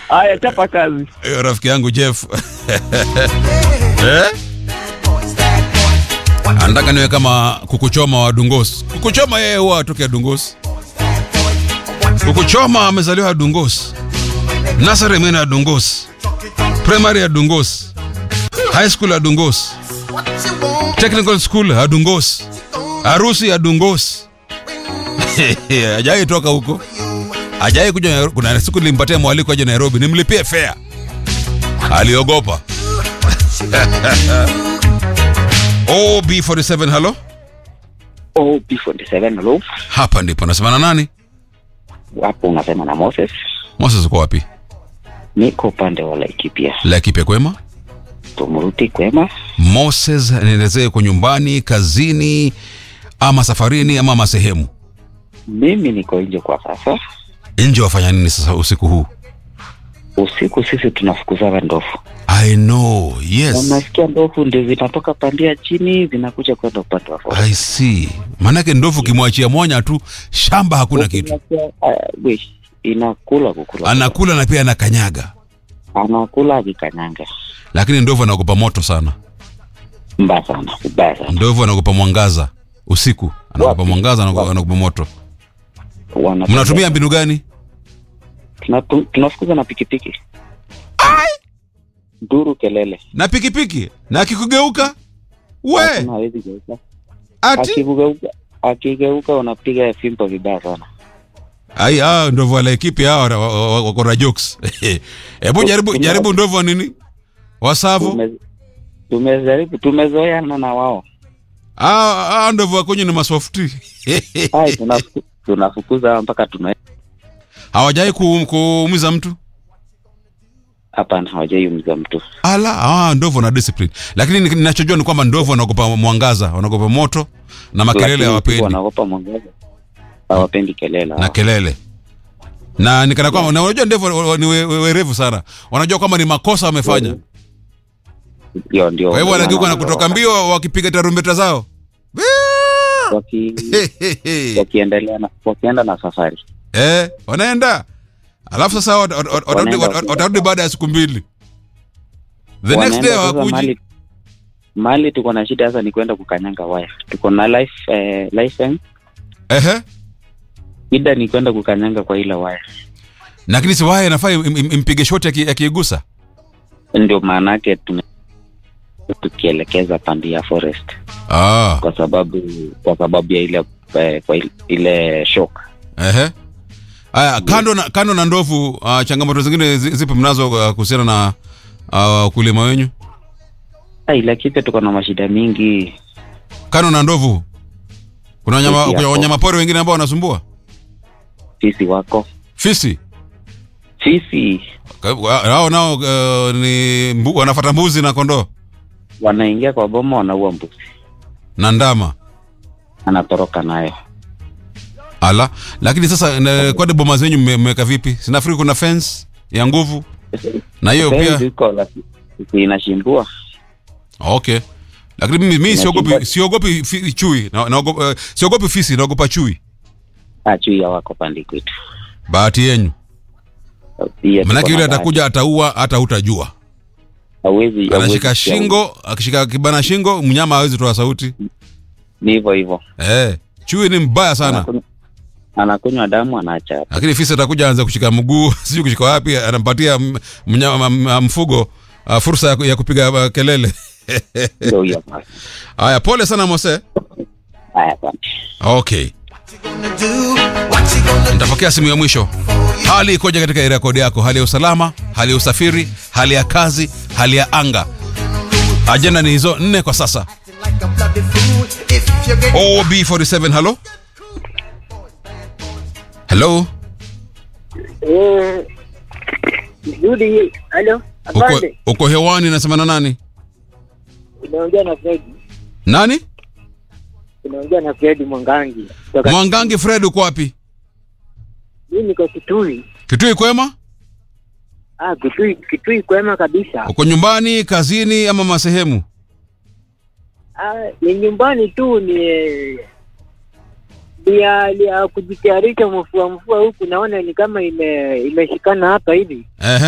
Haya, chapa kazi. Hiyo rafiki yangu Jeff eh? Anataka niwe kama kukuchoma wa Dungos. Kukuchoma yeye huwa atoke Dungos. Kukuchoma amezaliwa Dungos. Nursery mena ya Dungos. Primary ya Dungos. High school ya Dungos. Technical school ya Dungos. Harusi ya Dungos. Hajai toka huko. Hajai kuja Nairobi. Kuna siku nilimpatia mwaliko aje Nairobi nimlipie fare. Aliogopa. OB47 halo. Oh, P47 hello. Hapa ndipo nasema na nani? Hapo unasema na Moses. Moses uko wapi? Niko upande wa Laikipia. Laikipia kwema? Tumruti kwema. Moses, nielezee uko nyumbani, kazini, ama safarini ama masehemu Mimi niko nje kwa sasa. nje. Wafanya nini sasa usiku huu? Usiku sisi tunafukuzaga ndovu. I know, yes. Unasikia ndovu ndio zinatoka pandia chini zinakuja kwenda upande wa forest. I see. Maanake ndovu kimwachia mwanya tu, shamba hakuna kitu, Unasikia, uh, we, inakula kukula. anakula na pia anakanyaga, Anakula akikanyanga. lakini ndovu anaogopa moto sana. Mbaya sana, mbaya sana. Ndovu anaogopa mwangaza usiku, anaogopa Wapi? mwangaza, anaogopa anaogopa moto. Wanatembea- Mnatumia mbinu gani? Tunatu- tunafukuza na pikipiki. Nduru kelele. Na pikipiki na akikugeuka we Hakuna hawezi geuka. ati Akigeuka, akigeuka unapiga fimbo vibaya sana. ai, ah, ndovu wa Laikipia hao wana- wa- wa- wako na jokes. Hebu jaribu Kuna- jaribu ndovu wa nini wasavu Tume- Tumejaribu, tumezoeana na wao. Ah, ah, ndovu wakonyi ni masofti Hai, tunafuku- tunafukuza mpaka tuna hawajai ku- kuumiza mtu hapana, hawajaiumiza mtu. ala ah, ndovu na discipline lakini ni- ninachojua ni kwamba ndovu wanaogopa mwangaza wanaogopa moto na makelele Lakini hawapendi Wanaogopa mwangaza, hawapendi kelele. na hao. kelele na nikana kwamba na unajua ndevu wa- wa- ni we- we- werevu sana wanajua kwamba ni makosa wamefanya Ndio, ndio. kwa hivyo wanageuka na Wana- kutoka mbio wakipiga tarumbeta zao waki, wakiendelea na wakienda na safari. eh, wanaenda alafu sasa wat- wat- wat- watarudi Wanaenda- wat- watarudi baada ya siku mbili the next Wanaenda day sasa hawakuji mahali- mahali tuko na shida sasa ni kwenda kukanyanga waya. Tuko na life eh, license, ehe shida ni kwenda kukanyanga kwa ile waya. lakini si waya inafaa im- im- impige shoti aki- akiigusa Ndio maana yake tume tukielekeza pande ya forest ah, kwa sababu kwa sababu ya ile eh, kwa ile, ile shock. ehe aya kando na, kando na ndovu uh, changamoto zingine zi- zipo mnazo uh, kuhusiana na uh, ukulima wenyu Ah, ila kipe tuko na mashida mingi. kando na ndovu kuna wanyama, Fisi kuna yako. wanyama pori wengine ambao wanasumbua Fisi wako fisi fisi Ka- wa- hao nao uh, ni mbu, wanafata mbuzi na kondoo wanaingia kwa boma, wanaua mbuzi, na ndama anatoroka nayo. ala lakini sasa na- kwani boma zenyu mme- mmeweka vipi sinafikiri kuna fence ya nguvu na hiyo Fence pia iko lakini inashimbua. okay lakini mimi, mimi siogopi Inachimba- siogopi fi- chui na, naogopa, uh, siogopi fisi naogopa chui Achui wako pande kwetu. bahati yenyu Pia tuko manake na yule bahati. atakuja ataua hata hutajua hawezi anashika hawezi kusikia shingo akishika kibana shingo mnyama hawezi toa sauti ni hivyo hivyo, eh, chui ni mbaya sana Anakunywa- anakunywa damu anaacha hapo. lakini fisi atakuja aanze kushika mguu sijui kushika wapi anampatia m- mnyama m- m- mfugo uh, fursa ya, ku- ya kupiga uh, kelele Ndio hiyo basi. haya pole sana mose Haya, asante. okay nitapokea simu ya mwisho hali ikoje katika rekodi yako hali ya usalama hali ya usafiri hali ya kazi hali ya anga ajenda ni hizo nne kwa sasa ob47 halo halo Eh, Rudi, halo, uko, afande, uko hewani nasema na nani unaongea na Fredi, nani unaongea na Fredi Mwangangi kutoka mwangangi fred uko wapi mimi niko Kitui. kitui kwema Ah, Kitui, Kitui kwema kabisa. uko nyumbani kazini ama masehemu Ah, ni nyumbani tu ni ni ya, ni ya kujitayarisha mvua mvua huku, naona ni kama ime imeshikana hapa hivi. Ehe.